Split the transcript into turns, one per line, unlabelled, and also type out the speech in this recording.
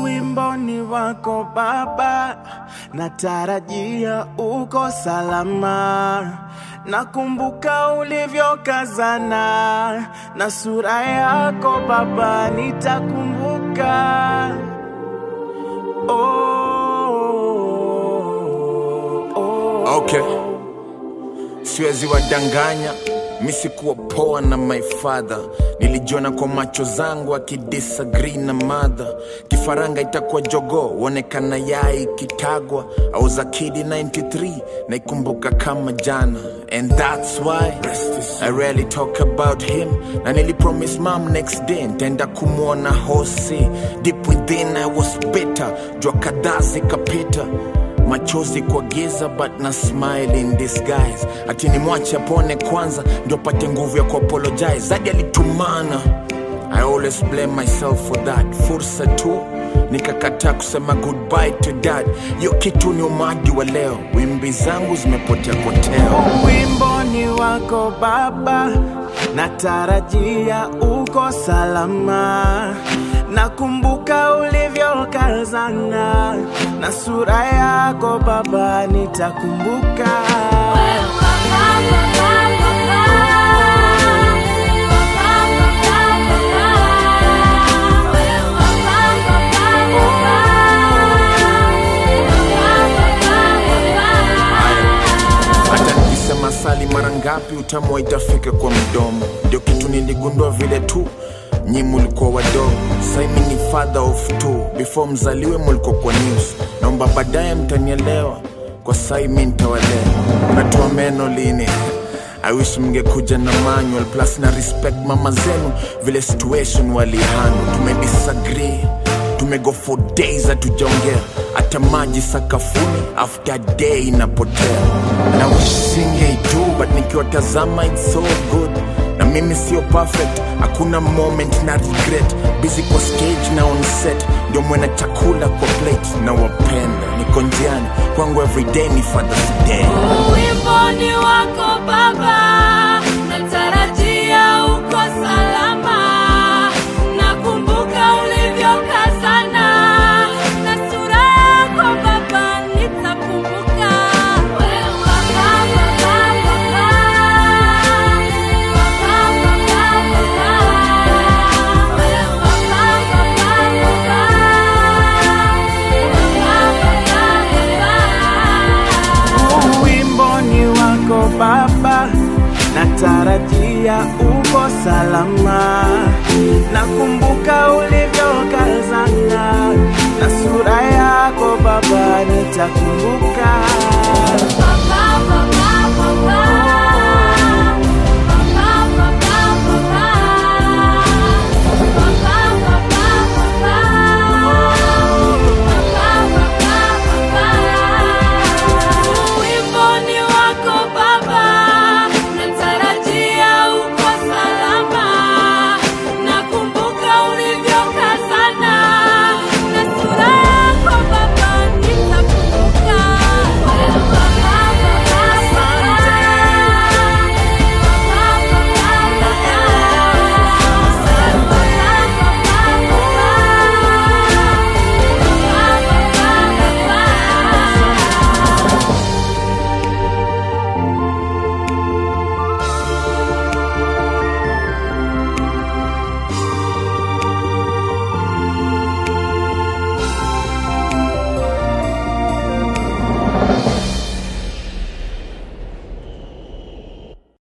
Uwimboni wako Baba, natarajia uko salama. Nakumbuka ulivyokazana na sura yako Baba, nitakumbuka. Oh, oh,
Okay. Siwezi wadanganya, mi sikuwa poa na my father. Nilijiona kwa macho zangu akidisagree na madha. Kifaranga itakuwa jogoo, uonekana yai kitagwa. I was a kid in 93, naikumbuka kama jana. And that's why I rarely talk about him. Na nilipromise mom next day, ntaenda kumwona hosi. Deep within I was bitter, jua kadhaa zikapita machozi kwa giza but na smile in disguise ati nimwache apone kwanza ndio pate nguvu ya kuapologize zadi alitumana i always blame myself for that fursa tu nikakataa kusema goodbye to dad hiyo kitu ni umadi wa leo wimbi zangu zimepotea koteo
Wimboni wako Baba, natarajia uko salama. Nakumbuka ulivyokazana na sura yako Baba, nitakumbuka.
hata nikisema sali mara ngapi utamu itafika kwa mdomo ndio kitu niligundua vile tu nyi mulikuwa wadogo saimi ni father of two before mzaliwe mulikuwa kwa news naomba baadaye mtanielewa kwa sai mi ntawalea natua meno lini I wish mngekuja na manual plus na respect mama zenu vile situation walihanu tumedisagree tumego for days hatujaongea hata maji sakafuni after day inapotea na wishingeitu but nikiwatazama it's so good na mimi sio perfect hakuna moment na regret busy kwa stage na on set ndio mwena chakula kwa plate na wapenda niko njiani kwangu everyday ni father's day
Uwimboni wako Baba, natarajia uko salama. Nakumbuka ulivyokazana na sura yako Baba, nitakumbuka. Wewe Baba, Baba, Baba. Baba, Baba, Baba. Wewe Baba, Baba, Baba. Baba, Baba, Baba.
Wimboni wako Baba, natarajia uko salama. Nakumbuka ulivyokazana na sura yako Baba, nitakumbuka.